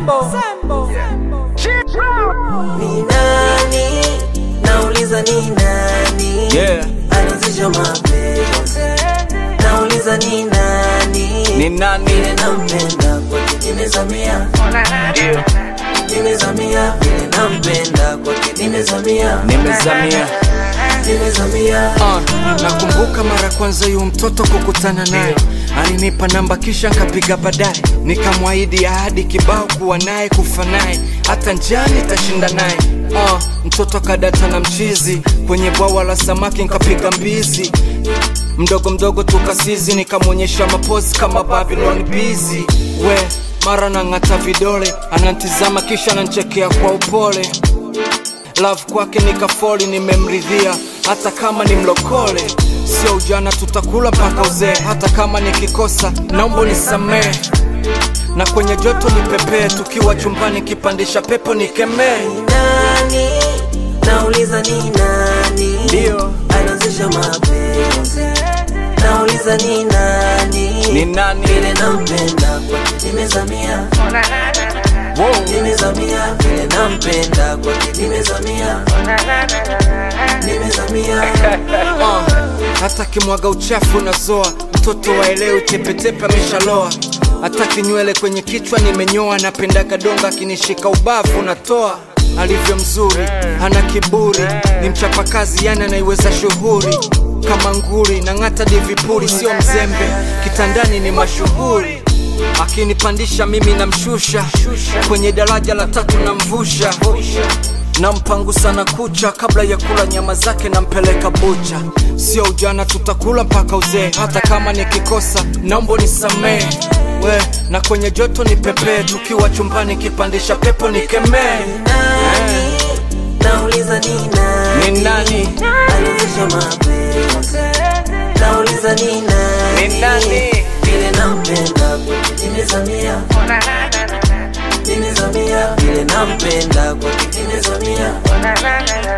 Ni nani? Nauliza ni nani? Yeah. Alianzisha mapenzi. Nauliza ni nani? Ni nani? Vile nampenda kwake nimezamia. Nimezamia vile nampenda kwake nimezamia. Nimezamia Nimezamia. uh, nakumbuka mara kwanza yu mtoto kukutana naye alinipa namba kisha nkapiga baadaye nikamwahidi ahadi kibao kuwa naye kufa naye hata njani tashinda naye uh, mtoto kadata na mchizi kwenye bwawa la samaki nkapiga mbizi mdogo mdogo tukasizi nikamwonyesha mapozi kama babylon bizi we mara nang'ata vidole anantizama kisha nanchekea kwa upole love kwake nikafoli nimemridhia hata kama ni mlokole sio ujana tutakula mpaka uzee hata kama nikikosa naomba nisamee na kwenye joto nipepee tukiwa chumbani kipandisha pepo nikemee nani nauliza ni nani Ndio. alianzisha mapenzi nauliza ni nani Ni nani? vile nampenda kwake nimezamia wow. nimezamia vile nampenda kwake nimezamia nimezamia uh, hata kimwaga uchafu nazoa mtoto waelewi tepetepe ameshaloa hata kinywele kwenye kichwa nimenyoa napendaga donga akinishika ubavu natoa alivyo mzuri hana kiburi ni mchapakazi yani anaiweza shughuri kama nguri na ng'ata divipuri sio mzembe kitandani ni mashuhuri akinipandisha mimi namshusha kwenye daraja la tatu namvusha nampangu sana kucha kabla ya kula nyama zake nampeleka bucha sio ujana tutakula mpaka uzee hata kama nikikosa naomba nisamee we na kwenye joto ni pepee tukiwa chumbani kipandisha pepo nikemee nani nauliza ni nani Ni nani? alianzisha mapenzi nauliza ni nani Ni nani? vile nampenda kwake nimezamia nimezamia vile nampenda kwake nimezamia